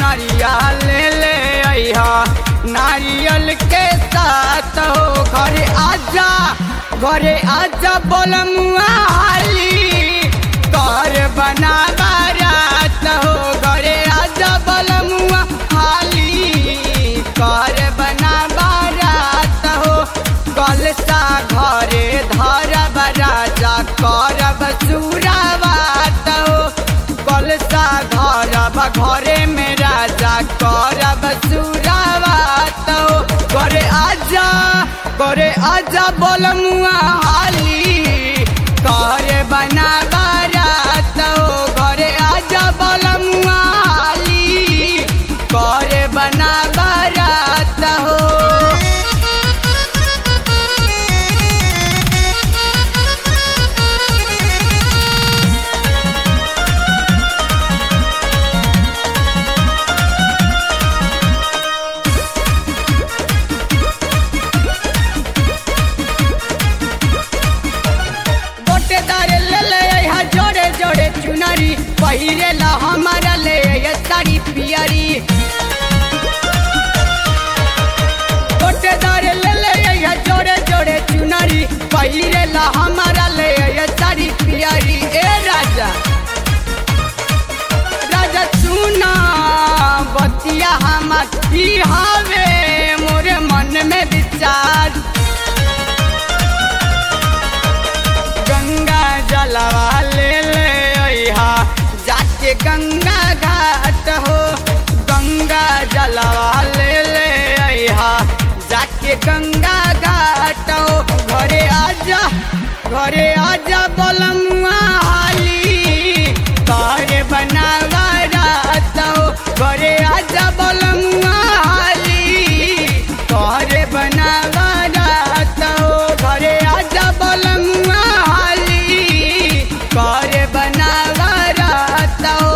चुनरिया ले ले अइहा नारियल के साथ हो घरे आजा घरे आजा बोलमुआ हाली कर बना बारात हो घरे आजा बोलमुआ हाली कर बना बारात हो कलसा घरे धरब राजा करब सुरावात हो कलसा धरब घरे में राजा करब सुरावात हो घरे आजा घरे आजा बोलमुआ हाली करे बना बारात हो घरे आजा बोलमुआ हाली करे बना बारात हो गोटेदार ले ले यहाँ जोड़े जोड़े चुनरी पहिरे ला हमारा ले ये साड़ी पियरी गोटेदार ले ले यहाँ जोड़े जोड़े चुनरी पहिरे ला हमारा ले ये साड़ी पियरी ए राजा राजा सुना बतिया हमार ई हवे मोरे मन में विचार गंगा जलवा ले ले अइहा जाके गंगा घाट हो गंगा जलवा ले ले अइहा जाके गंगा घाट हो घरे आजा घरे आजा बोलमुआ हाली करे बनावा रात हो घरे आजा बोलमुआ हाली करे बनावा रात हो घरे आजा बोलमुआ हाली करे बनावा रात हो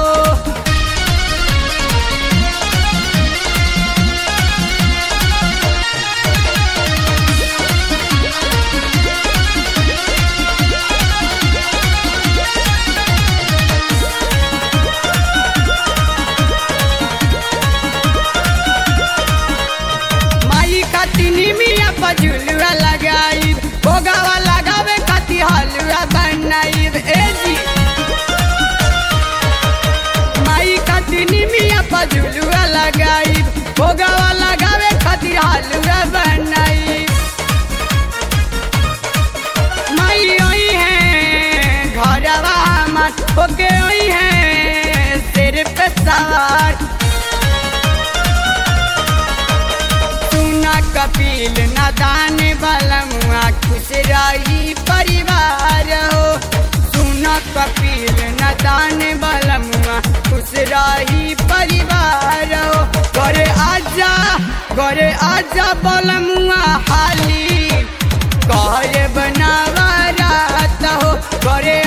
माई खाती निमिया पजुलुआ लगाई भोगावा लगावे खाती हलुआ बनाई ए जी माई खाती निमिया पजुलुआ लगाई भोगावा लगावे खाती हलुआ बनाई माई आई है घरवा हमार होके आई है सिर पे सवार सुना कपिल नदान बलमुआ खुश रही परिवार हो सुना कपिल नदान बलमुआ खुश रही परिवार हो घरे आजा घरे आजा बलमुआ हाली करे बनावा रात हो घरे